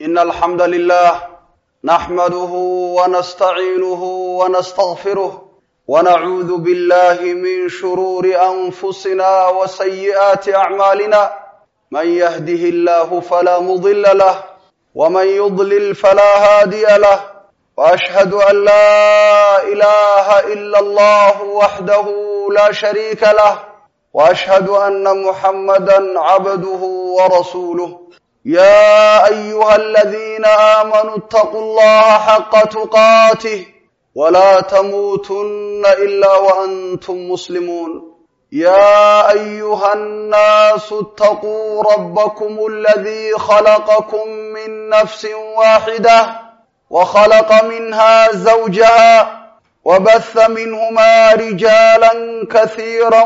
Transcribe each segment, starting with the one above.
إن الحمد لله نحمده ونستعينه ونستغفره ونعوذ بالله من شرور أنفسنا وسيئات أعمالنا من يهده الله فلا مضل له ومن يضلل فلا هادي له وأشهد أن لا إله إلا الله وحده لا شريك له وأشهد أن محمدا عبده ورسوله يا أيها الذين آمنوا اتقوا الله حق تقاته ولا تموتن إلا وأنتم مسلمون يا أيها الناس اتقوا ربكم الذي خلقكم من نفس واحدة وخلق منها زوجها وبث منهما رجالا كثيرا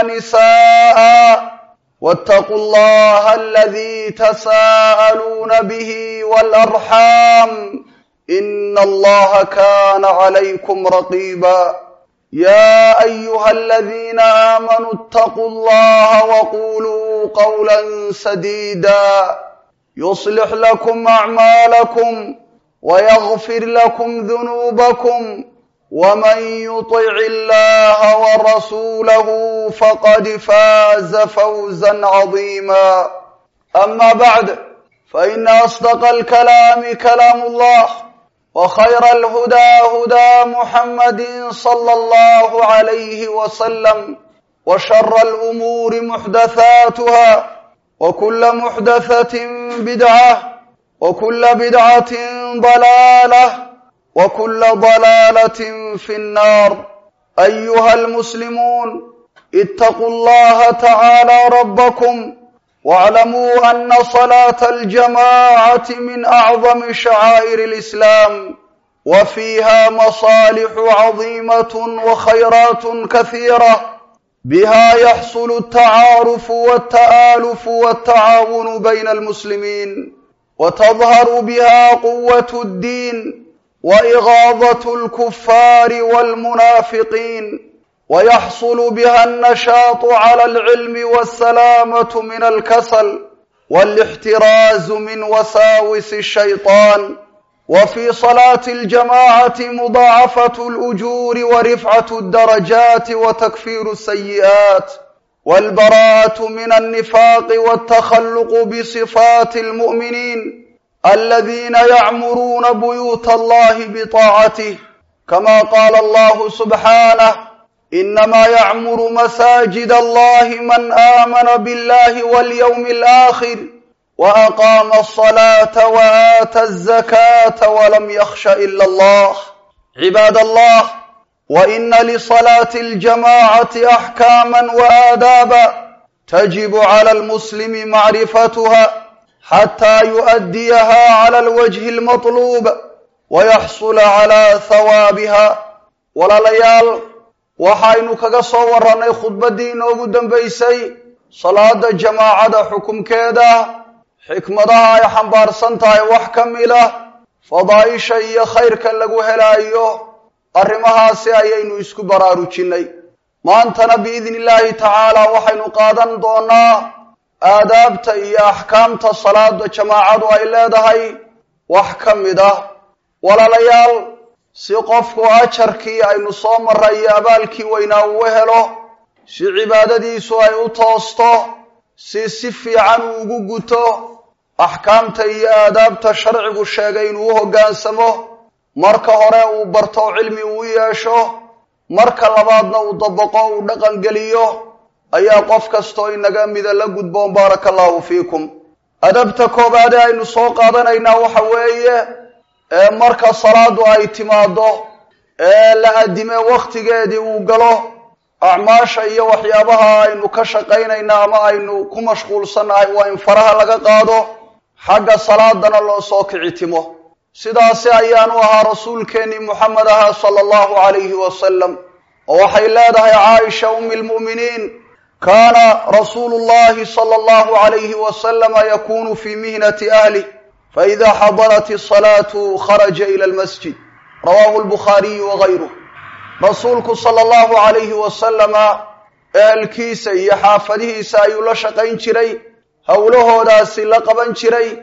ونساء واتقوا الله الذي تساءلون به والأرحام إن الله كان عليكم رقيبا يا أيها الذين آمنوا اتقوا الله وقولوا قولا سديدا يصلح لكم أعمالكم ويغفر لكم ذنوبكم ومن يطع الله ورسوله فقد فاز فوزا عظيما أما بعد فإن أصدق الكلام كلام الله وخير الهدى هدى محمد صلى الله عليه وسلم وشر الأمور محدثاتها وكل محدثة بدعة وكل بدعة ضلالة وكل ضلالة في النار أيها المسلمون اتقوا الله تعالى ربكم واعلموا أن صلاة الجماعة من أعظم شعائر الإسلام وفيها مصالح عظيمة وخيرات كثيرة بها يحصل التعارف والتآلف والتعاون بين المسلمين وتظهر بها قوة الدين وإغاظة الكفار والمنافقين ويحصل بها النشاط على العلم والسلامة من الكسل والاحتراز من وساوس الشيطان وفي صلاة الجماعة مضاعفة الأجور ورفعة الدرجات وتكفير السيئات والبراءة من النفاق والتخلق بصفات المؤمنين الذين يعمرون بيوت الله بطاعته كما قال الله سبحانه إنما يعمر مساجد الله من آمن بالله واليوم الآخر وأقام الصلاة وآتى الزكاة ولم يخش إلا الله عباد الله وإن لصلاة الجماعة أحكاما وآدابا تجب على المسلم معرفتها حتى يؤديها على الوجه المطلوب ويحصل على ثوابها walaalayaal waxaynu kaga soo warannay khudbaddii inoogu dambaysay salaada jamaacada xukumkeeda xikmadaha ay xambaarsan tahay wax ka mid ah fadaa'isha iyo khayrka lagu helaayo arrimahaasi ayaynu isku baraarujinnay maantana biidni illaahi tacaala waxaynu qaadan doonaa aadaabta iyo axkaamta salaada jamaacadu ay leedahay wax ka mid ah walaalayaal si qofku ajarkii aynu soo marray iyo abaalkii weynaa uu helo si cibaadadiisu ay u toosto si si fiican uu ugu guto axkaamta iyo aadaabta sharcigu sheegay inuu u hoggaansamo marka hore uu barto cilmi uu yeesho marka labaadna uu dabaqo uu dhaqangeliyo ayaa qof kastoo inaga mida la gudboon baaraka allahu fiikum adabta koobaade aynu soo qaadanaynaa waxa weeye ee marka salaadu ay timaado ee la adime wakhtigeedii uu galo acmaasha iyo waxyaabaha aynu ka shaqaynaynaa ama aynu ku mashquulsannahay waa in faraha laga qaado xagga salaadana loo soo kicitimo sidaasi ayaanu ahaa rasuulkeennii moxamed ahaa sala allahu calayhi wasalam oo waxay leedahay caaisha ummi lmu'miniin kaana rasuulu llahi sala allahu calayhi wasalama yakunu fii mihnati ahlih faida xadarat asalaatu kharaja ila almasjid rawahu lbukhaariyu wagayruh rasuulku sala allahu calayhi wasalama ehelkiisa iyo xaafadihiisa ayuu la shaqayn jiray howlahoodaasi la qaban jiray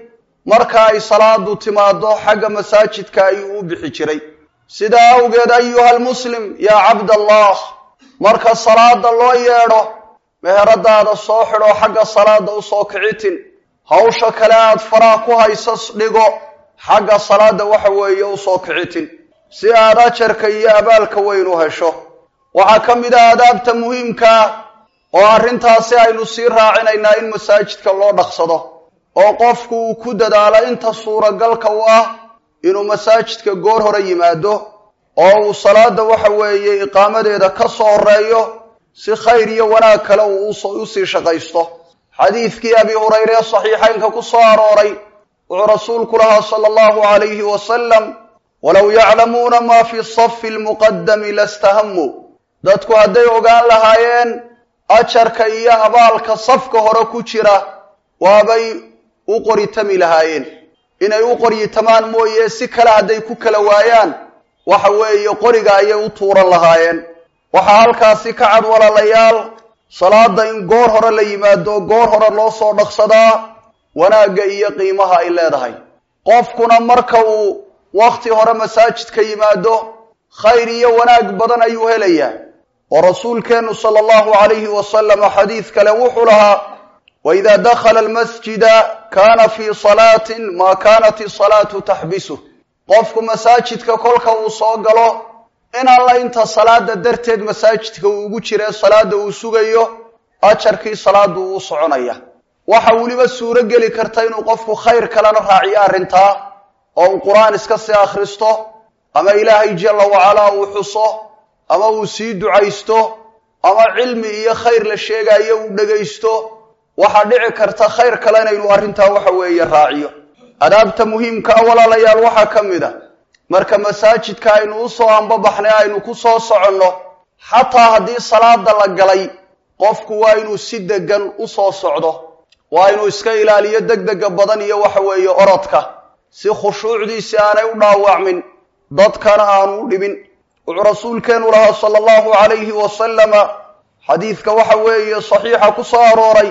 marka ay salaadu timaado xagga masaajidka ayuu u bixi jiray sidaa awgeed ayuha almuslim yaa cabdallah marka salaada loo yeedho meheradaada soo xidho xagga salaada usoo kicitin hawsha kale aad faraa ku haysas dhigo xagga salaada waxa weeye usoo kicitin si aad ajarka iyo abaalka weyn u hesho waxaa ka mid ah adaabta muhiimkaa oo arrintaasi aynu sii raacinaynaa in masaajidka loo dhaqsado oo qofku uu ku dadaalo inta suuragalka u ah inuu masaajidka goor hore yimaado oo uu salaada waxa weeye iqaamadeeda ka soo horeeyo si khayr iyo wanaag kale uu usii shaqaysto xadiidkii abi hurayre ee saxiixaynka ku soo arooray wuxuu rasuulku lahaa sala allahu calayhi wasalam walow yaclamuuna maa fi safi lmuqadami lastahamuu dadku hadday ogaan lahaayeen ajarka iyo abaalka safka hore ku jira waabay u qoritami lahaayeen inay u qoryitamaan mooye si kale hadday ku kala waayaan waxa weeye qoriga ayay u tuuran lahaayeen waxaa halkaasi ka cad walaalayaal salaada in goor hore la yimaado goor hore loo soo dhaqsadaa wanaagga iyo qiimaha ay leedahay qofkuna marka uu wakhti hore masaajidka yimaado khayr iyo wanaag badan ayuu helayaa oo rasuulkeennu sala allahu calayhi wasalama xadiid kale wuxuu lahaa waida dakhala almasjida kaana fii salaatin maa kaanat isalaatu taxbisuh qofku masaajidka kolka uu soo galo in alla inta salaada darteed masaajidka uu ugu jiree salaada uu sugayo ajarkii salaadu uu soconaya waxa weliba suuro geli karta inuu qofku khayr kalena raaciyo arrintaa oo uu qur-aan iska sii akhristo ama ilaahay jalla wacalaa uu xuso ama uu sii ducaysto ama cilmi iyo khayr la sheegayo uu dhegaysto waxaa dhici karta khayr kalena inuu arrintaa waxa weeye raaciyo adaabta muhiimkaa walaalayaal waxaa ka mid a marka masaajidka aynu usoo ambabaxnay aynu ku soo soconno xataa haddii salaada la galay qofku waa inuu si degan usoo socdo waa inuu iska ilaaliyo degdega badan iyo waxa weeye orodka si khushuucdiisi aanay u dhaawacmin dadkana aanu u dhibin wuxuu rasuulkeenu lahaa sala allahu calayhi wasalama xadiidka waxa weeye saxiixa ku soo arooray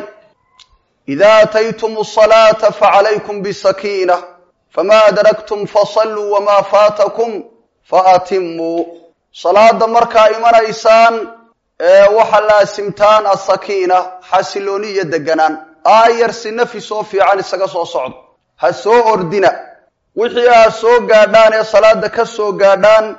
ida ataytum asalaata facalaykum bisakiina fama adraktum fasalluu wamaa faatakum faatimuu salaada markaa imanaysaan waxa laasimtaan asakiina xasilooni iyo deganaan aayar si nafis oo fiican isaga soo socdo ha soo ordina wixii aad soo gaadhaan ee salaada ka soo gaadhaan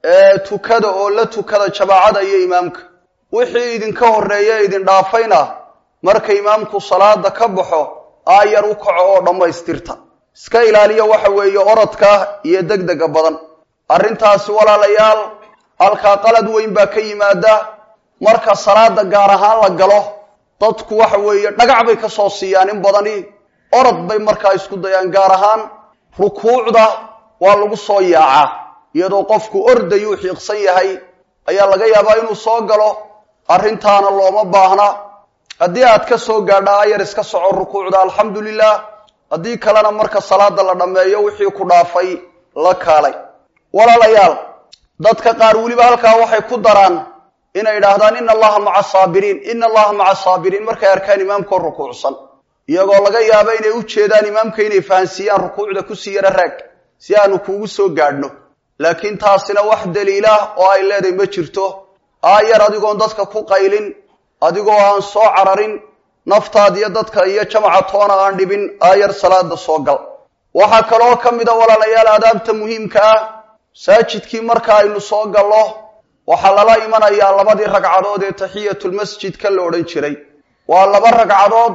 tukada oo la tukada jamaacada iyo imaamka wixii idinka horreeya idin dhaafayna marka imaamku salaada ka baxo aayar u kaco oo dhammaystirta iska ilaaliya waxa weeye orodka iyo degdega badan arrintaasi walaalayaal halkaa qalad weyn baa ka yimaada marka salaada gaar ahaan la galo dadku waxa weeye dhagac bay ka soo siiyaan in badani orod bay markaa isku dayaan gaar ahaan rukuucda waa lagu soo yaacaa iyadoo qofku ordayuu xiiqsan yahay ayaa laga yaabaa inuu soo galo arrintaana looma baahna haddii aad ka soo gaadha ayar iska soco rukuucda alxamdu lilah haddii kalena marka salaada la dhammeeyo wixii ku dhaafay la kaalay walaalayaal dadka qaar weliba halkaa waxay ku daraan inay idhaahdaan ina allaha maca saabiriin ina allaha maca saabiriin markay arkaan imaamkoo rukuucsan iyagoo laga yaabo inay u jeedaan imaamka inay fahansiiyaan rukuucda kusii yaro raag si aanu kuugu soo gaadhno laakiin taasina wax daliilah oo ay leedahay ma jirto aayar adigoon dadka ku qaylin adigoo aan soo cararin naftaad iyo dadka iyo jamaca toona aan dhibin aayar salaada soo gal waxaa kaloo ka mid a walaalayaal aadaabta muhiimka ah masaajidkii marka aynu soo gallo waxaa lala imanayaa labadii ragcadood ee taxiyatulmasjidka la odhan jiray waa laba ragcadood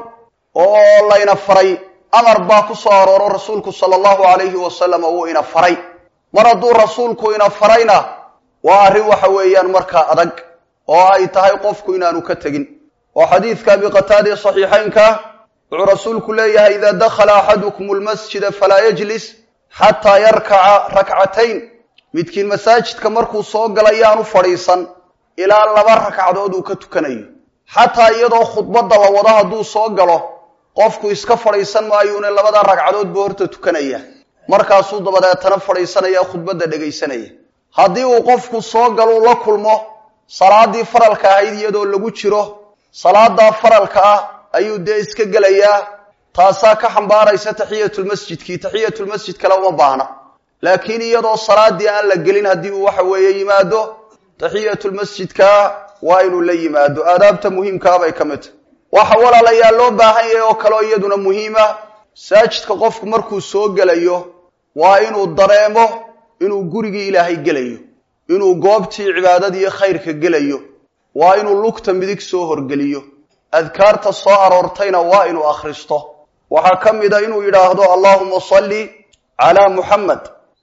oo layna faray amar baa ku soo arooro rasuulku sala allahu calayhi wasalam wuu ina faray mar hadduu rasuulku ina farayna waa arrin waxa weeyaan markaa adag oo ay tahay qofku inaanu ka tegin oo xadiidka abi qataada ee saxiixaynka wuxuu rasuulku leeyahay idaa dakhala axadukum almasjida falaa yajlis xataa yarkaca rakcatayn midkiin masaajidka markuu soo galay yaanu fadhiisan ilaa laba ragcadood uu ka tukanayo xataa iyadoo khudbadda la wado hadduu soo galo qofku iska fadhiisan maayuune labada ragcadood buu horta tukanaya markaasuu dabadeetana fadhiisanaya khudbadda dhegaysanaya haddii uu qofku soo galuu la kulmo salaadii faralka ahayd iyadoo lagu jiro salaadaa faralka ah ayuu dee iska gelayaa taasaa ka xambaaraysa taxiyatulmasjidkii taxiyatulmasjid kale uma baahna laakiin iyadoo salaadii aan la gelin haddii uu waxa weeye yimaado taxiyatulmasjidka waa inuu la yimaado aadaabta muhiimkaabay ka mid tahy waxa walaalayaal loo baahan yahay oo kaleo iyaduna muhiima masaajidka qofku markuu soo gelayo waa inuu dareemo inuu gurigii ilaahay gelayo inuu goobtii cibaadadiiyo khayrka gelayo waa inuu lugta midig soo horgeliyo adkaarta soo aroortayna waa inuu akhristo waxaa ka mid a inuu yidhaahdo allahuma salli calaa muxamed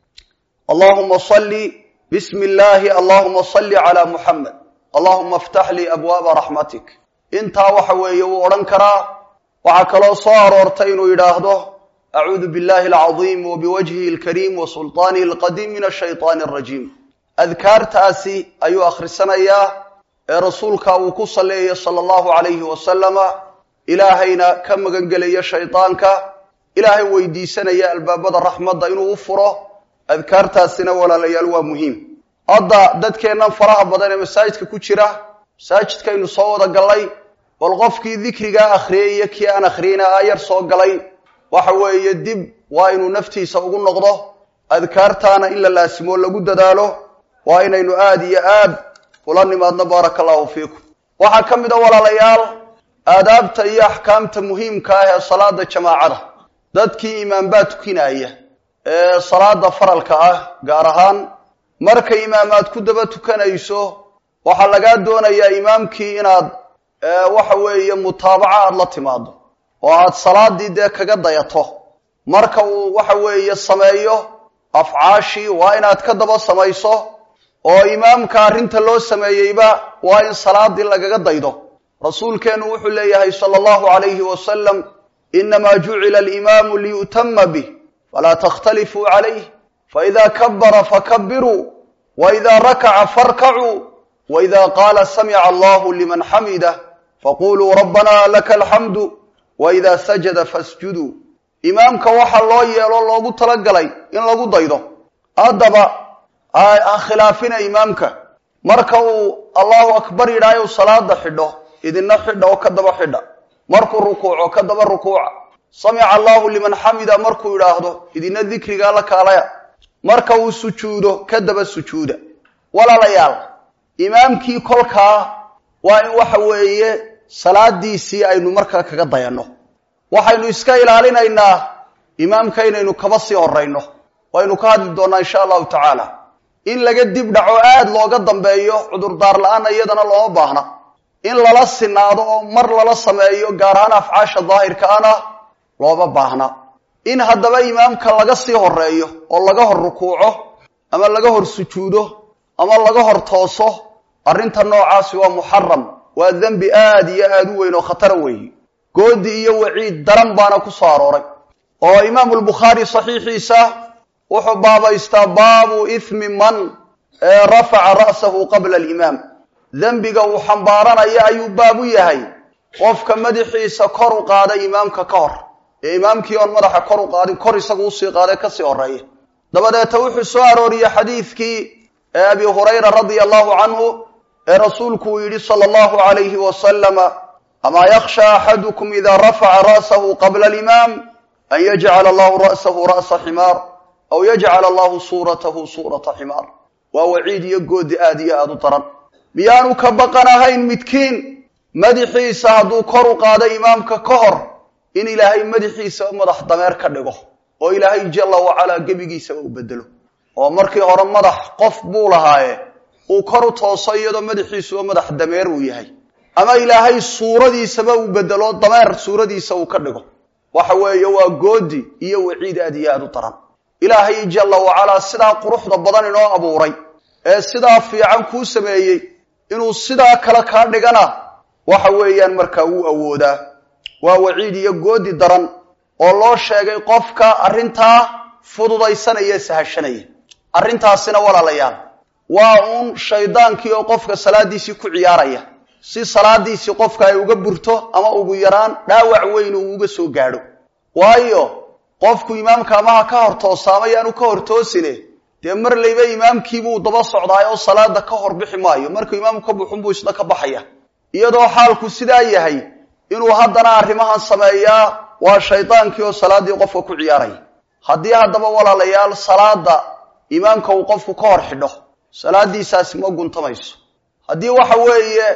allahuma salli bismi illaahi allahuma salli calaa muxamed allahuma aftax lii abwaaba raxmatik intaa waxa weeye wuu odhan karaa waxaa kaloo soo aroortay inuu yidhaahdo acuudu billahi alcadiim wa biwajhihi alkariim wa sulطaanihi alqadiim min ashayطaani alrajiim adkaartaasi ayuu akhrisanayaa ee rasuulka uu ku salleeya sala allahu calayhi wasalama ilaahayna ka magan gelaya shaydaanka ilaahay weydiisanaya albaabada raxmadda inuu u furo adkaartaasina walaalayaal waa muhiim hadda dadkeennan faraha badan ee masaajidka ku jira masaajidkaynu soo wada gallay bal qofkii dikrigaa akhriyay iyo kii aan akhriyeyna aayar soo galay waxa weeye dib waa inuu naftiisa ugu noqdo adkaartaana in la laasimo lagu dadaalo waa inaynu aada iyo aad ula nimaadno baaraka allahu fiikum waxaa ka mid a walaalayaal aadaabta iyo axkaamta muhiimka ah ee salaada jamaacada dadkii imaambaa tukinaya ee salaada faralka ah gaar ahaan marka imaamaad ku daba tukanayso waxaa lagaa doonayaa imaamkii inaad waxa weeye mutaabaco aada la timaado oo aad salaadii dee kaga dayato marka uu waxa weeye sameeyo afcaashii waa inaad ka daba samayso oo imaamka arrinta loo sameeyeyba waa in salaadii lagaga daydo rasuulkeennu wuxuu leeyahay sala allahu calayhi wasalam inamaa jucila alimaamu liyu'tama bih falaa takhtalifuu calayh faida kabara fakabiruu waida rakaca farkacuu waida qaala samica allahu liman xamidah faquluu rabbana laka alxamdu waida sajada fasjuduu imaamka waxaa loo yeelo loogu talagalay in lagu daydo haddaba ha khilaafina imaamka marka uu allahu akbar yidhaayo salaada xidho idina xidha oo ka daba xidha markuu rukuuco ka daba rukuuca samica allahu liman xamida markuu yidhaahdo idina dikrigaa la kaalaya marka uu sujuudo ka daba sujuuda walaalayaal imaamkii kolkaa waa in waxa weeye salaadiisii aynu markaa kaga dayanno waxaynu iska ilaalinaynaa imaamka inaynu kaba sii horayno waynu ka hadli doonnaa insha allahu tacaala in laga dib dhaco aada looga dambeeyo cudurdaar la-aan iyadana looma baahna in lala sinaado oo mar lala sameeyo gaar ahaan afcaasha daahirkaana looma baahna in haddaba imaamka laga sii horeeyo oo laga hor rukuuco ama laga hor sujuudo ama laga hor tooso arrinta noocaasi waa muxaram waa dembi aada iyo aada u weyn oo khatara weeye goodi iyo waciid daran baana ku soo arooray oo imaamu lbukhaari saxiixiisa wuxuu baabaystaa baabu ithmi man rafaca ra'sahu qabla alimaam dembiga uu xambaaranaya ayuu baab u yahay qofka madaxiisa kor u qaaday imaamka ka hor ee imaamkii oon madaxa kor u qaadin kor isagu usii qaaday kasii horeeya dabadeeta wuxuu soo arooriyey xadiidkii ee abi hurayra radia allahu canhu ee rasuulku uu yidhi sala allahu alayhi wasalama amaa yakhsha axadukum ida rafaca ra'sahu qabla alimaam an yajcala allahu ra'sahu ra'sa ximaar aw yajcala allahu suuratahu suurata ximaar waa waciid iyo goodi aada iyo aada u daran miyaanu ka baqan ahayn midkiin madaxiisa hadduu kor u qaado imaamka ka hor in ilaahay madaxiisa madax dameer ka dhigo oo ilaahay jalla wacalaa gebigiisaba u bedelo oo markii hore madax qof buu lahaaye uu kor u tooso iyadoo madaxiisuba madax dameer uu yahay ama ilaahay suuradiisaba uu bedelo dameer suuradiisa uu ka dhigo waxa weeye waa goodi iyo waciid aad iyo aada u daran ilaahay jalla wacalaa sidaa quruxda badan inoo abuuray ee sidaa fiican kuu sameeyey inuu sidaa kale kaa dhigana waxa weeyaan markaa wuu awoodaa waa waciid iyo goodi daran oo loo sheegay qofka arrintaa fududaysanaya sahashanaya arrintaasina walaalayaal waa uun shaydaankii oo qofka salaadiisii ku ciyaaraya si salaadiisii qofka ay uga burto ama ugu yaraan dhaawac weyn uu uga soo gaadho waayo qofku imaamka amaha ka hor toosaama yaanu ka hor toosine dee mar layba imaamkiibuu daba socdaay oo salaada ka hor bixi maayo markuu imaamku ka buxunbuu isna ka baxaya iyadoo xaalku sidaa yahay inuu haddana arrimahan sameeyaa waa shaydaankii oo salaaddii qofka ku ciyaaraya haddii haddaba walaalayaal salaada imaamka uu qofku ka hor xidho salaadiisaasi ma guntamayso haddii waxa weeye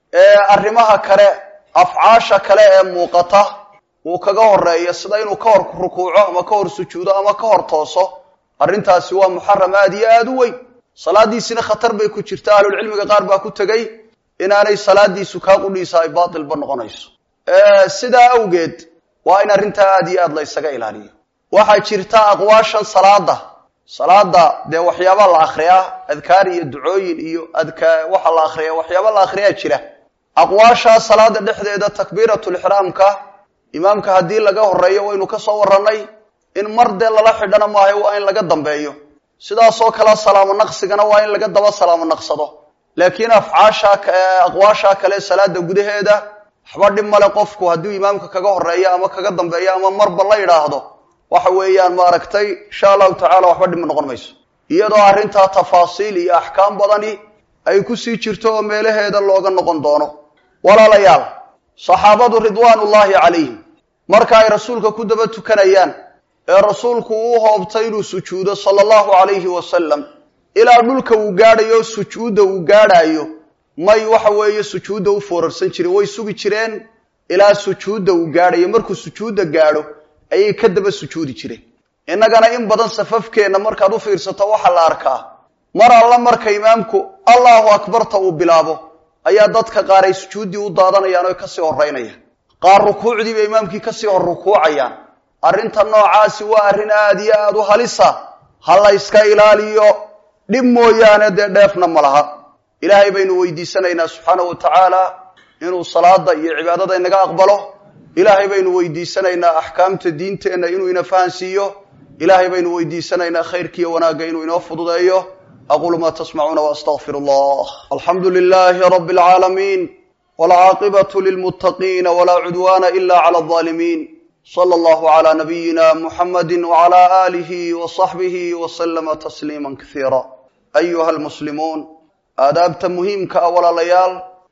arrimaha kale afcaasha kale ee muuqata uu kaga horeeyo sida inuu ka hor rukuuco ama ka hor sujuudo ama ka hor tooso arrintaasi waa muxaram aad iyo aada u weyn salaadiisina khatar bay ku jirta ahlulcilmiga qaar baa ku tegey inaanay salaadiisu kaa qudhiisa ay baatilba noqonayso sidaa awgeed waa in arrintaa aada iyo aad la ysaga ilaaliyo waxaa jirta aqwaashan salaada salaada dee waxyaaba la akriyaa adkaar iyo ducooyin iyo adka waxa la akriya waxyaaba la akriyaa jira aqwaashaa salaada dhexdeeda takbiiratulixraamka imaamka haddii laga horeeyo waynu ka soo warranay in mar dee lala xidhana maayo waa in laga dambeeyo sidaasoo kale salaamo naqsigana waa in laga daba salaamo naqsado laakiin afcaasha aqwaashaa kale salaada gudaheeda waxba dhib male qofku hadduu imaamka kaga horeeyo ama kaga dambeeyo ama marba la yidhaahdo waxa weeyaan maaragtay insha allahu tacala waxba dhib noqon mayso iyadoo arrintaa tafaasiil iyo axkaam badani ay kusii jirto oo meelaheeda looga noqon doono walaalayaal saxaabadu ridwaanullaahi calayhim marka ay rasuulka ku daba tukanayaan ee rasuulku uu hoobtay inuu sujuudo sala allahu calayhi wasalam ilaa dhulka uu gaadhayo sujuudda uu gaadhaayo may waxa weeye sujuudda u foorarsan jireen way sugi jireen ilaa sujuudda uu gaadhayo markuu sujuudda gaadho ayay ka daba sujuudi jireen innagana in badan safafkeenna markaad u fiirsato waxaa la arkaa mar alla marka imaamku allahu akbarta uu bilaabo ayaa dadka qaar ay sujuuddii u daadanayaan oo kasii horeynayaan qaar rukuucdii bay imaamkii kasii hor rukuucayaan arrinta noocaasi waa arrin aada iyo aada u halisa ha la yska ilaaliyo dhib mooyaane dee dheefna ma laha ilaahay baynu weydiisanaynaa subxaanahu wa tacaala inuu salaada iyo cibaadada inaga aqbalo ilaahay baynu weydiisanaynaa axkaamta diinteenna inuu ina fahansiiyo ilaahay baynu weydiisanaynaa khayrkiiyo wanaagga inuu inoo fududeeyo aquulu ma tasmacuuna waastaqfir allah alxamdu lilahi rabi alcaalamiin walcaaqibatu lilmuttaqiina walaa cudwaana ila cala alظaalimiin sala allahu cala nabiyina muxamadi wacala aalihi wasaxbihi waslama tasliima kasiira ayuha almuslimuun aadaabta muhiimka ah walaalayaal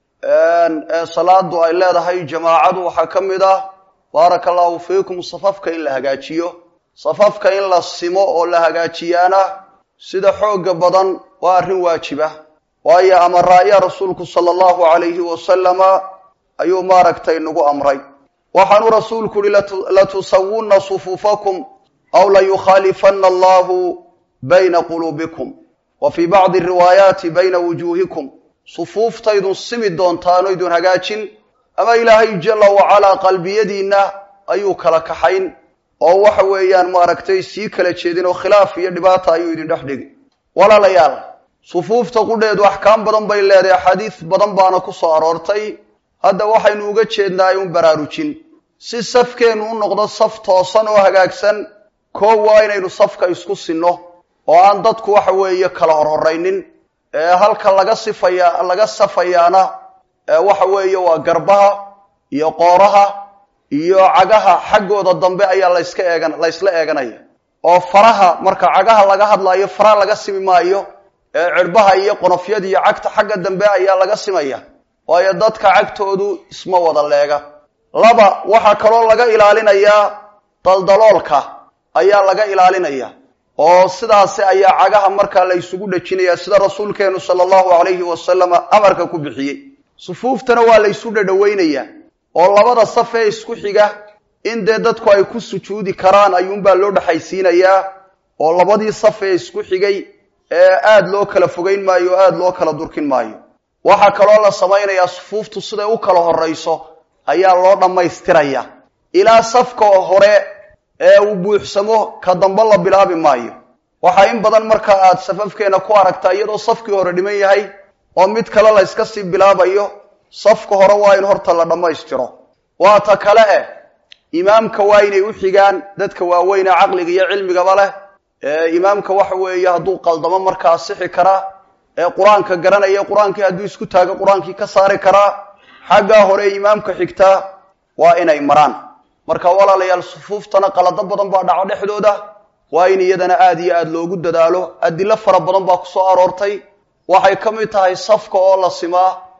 ee salaadu ay leedahay jamaacadu waxaa ka mid ah baaraka allahu fiikum safafka in la hagaajiyo safafka in la simo oo la hagaajiyaana sida xooga badan waa arrin waajiba waayo amaraaya rasuulku sala allahu calayhi wasalama ayuu maaragtay nagu amray waxaanuu rasuulku uhi latusawunna sufuufakum aw layukhaalifanna allahu bayna quluubikum wa fii bacdi riwaayaati bayna wujuuhikum sufuuftaydun simi doontaan oydun hagaajin ama ilaahay jalla wacalaa qalbiyadiinna ayuu kala kaxayn oo waxa weeyaan maaragtay sii kala jeedin oo khilaaf iyo dhibaata ayuu idin dhex dhigi walaalayaal sufuufta qudheedu axkaam badan bay leedahay axaadiis badan baana ku soo aroortay hadda waxaynu uga jeednaay un baraarujin si safkeennu u noqdo saf toosan oo hagaagsan koo waa inaynu safka isku sinno oo aan dadku waxa weeye kala horhoraynin ee halka laga sifaya laga safayaana waxa weeye waa garbaha iyo qooraha iyo cagaha xaggooda dambe ayaa layska eegan la ysla eeganaya oo faraha marka cagaha laga hadlaayo faraha laga simi maayo ee cirbaha iyo qonofyada iyo cagta xagga dambe ayaa laga simaya waayo dadka cagtoodu isma wada leega laba waxaa kaloo laga ilaalinayaa daldaloolka ayaa laga ilaalinaya oo sidaasi ayaa cagaha markaa la ysugu dhejinaya sida rasuulkeenu sala allahu calayhi wasalama amarka ku bixiyey sufuuftana waa la ysu dhadhaweynayaa oo labada saf ee isku xiga in dee dadku ay ku sujuudi karaan ayuunbaa loo dhexaysiinayaa oo labadii saf ee isku xigay ee aada loo kala fogeyn maayo o aada loo kala durkin maayo waxaa kaloo la samaynayaa sufuuftu siday u kala horrayso ayaa loo dhammaystiraya ilaa safka hore ee uu buuxsamo ka dambe la bilaabi maayo waxaa in badan marka aad safafkeena ku aragtaa iyadoo safkii hore dhiman yahay oo mid kale la yska sii bilaabayo safka hore waa in horta la dhammaystiro waa ta kale eh imaamka waa inay u xigaan dadka waaweyne caqliga iyo cilmigaba leh ee imaamka waxa weeye hadduu qaldamo markaa sixi karaa ee qur-aanka garanaya qur-aankii hadduu isku taago qur-aankii ka saari karaa xaggaa hore imaamka xigtaa waa inay maraan marka walaalayaal sufuuftana qalado badan baa dhaco dhexdooda waa in iyadana aada iyo aada loogu dadaalo adilo fara badan baa ku soo aroortay waxay ka mid tahay safka oo la simaa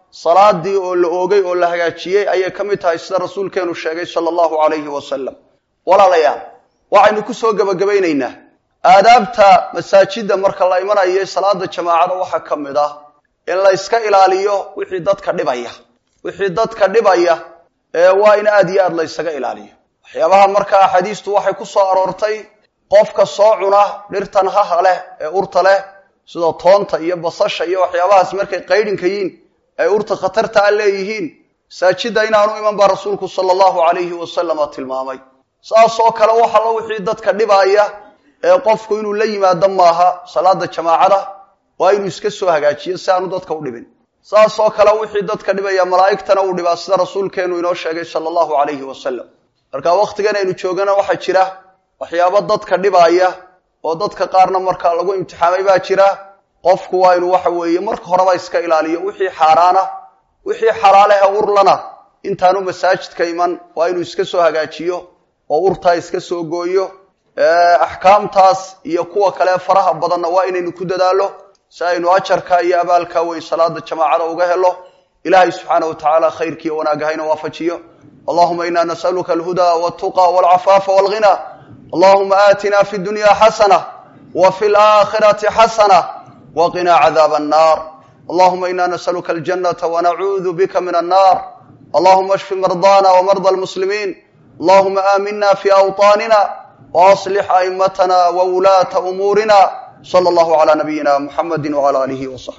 salaadii oo la oogay oo la hagaajiyey ayay ka mid tahay sida rasuulkeenu sheegay sala allahu calayhi wasalam walaalayaal waxaynu kusoo gebagabaynaynaa aadaabta masaajidda marka la imanayo salaada jamaacada waxaa ka mid ah in la yska ilaaliyo wixii dadka dhibaya wixii dadka dhibaya ee waa in aada iyo aada la ysaga ilaaliyo waxyaabaha marka axaadiistu waxay ku soo aroortay qofka soo cuna dhirtan haha leh ee urta leh sida toonta iyo basasha iyo waxyaabahaas markay qaydhinka yiin ay urta khatarta a leeyihiin masaajidda inaanu iman baa rasuulku sala allahu calayhi wasalama tilmaamay saas oo kale wax alla wixii dadka dhibaya ee qofku inuu la yimaado maaha salaada jamaacada waa inuu iska soo hagaajiyo si aanu dadka u dhibin saas oo kale wixii dadka dhibaya malaa'igtana uu dhibaa sida rasuulkeenu inoo sheegay sala allahu calayhi wasalam marka wakhtigan aynu joogana waxaa jira waxyaabo dadka dhibaya oo dadka qaarna markaa lagu imtixaamay baa jira qofku waa inuu waxa weeye marka horeba iska ilaaliyo wixii xaaraana wixii xalaalehe urlana intaanu masaajidka iman waa inuu iska soo hagaajiyo oo urtaa iska soo gooyo axkaamtaas iyo kuwa kale faraha badanna waa inaynu ku dadaalo si aynu ajarka iyo abaalka weyn salaada jamaacada uga helo ilahay subxaana wa tacaala khayrkiiyo wanaagga hayna waafajiyo allahuma ina nasaluka alhuda waltuqa walcafaafa walghina allahuma aatina fi dunya xasana wa fi laakhirati xasana waqina cadaab annar allahuma ina nasaluka aljanata wanacuudu bika min annar allahuma ashfi mardana wmarda almuslimiin allahuma aamina fi awطaanina waaslix aimatana wawulaata umuurina sala allahu calaa nabiyina muxamadi wcala alihi wasaxbi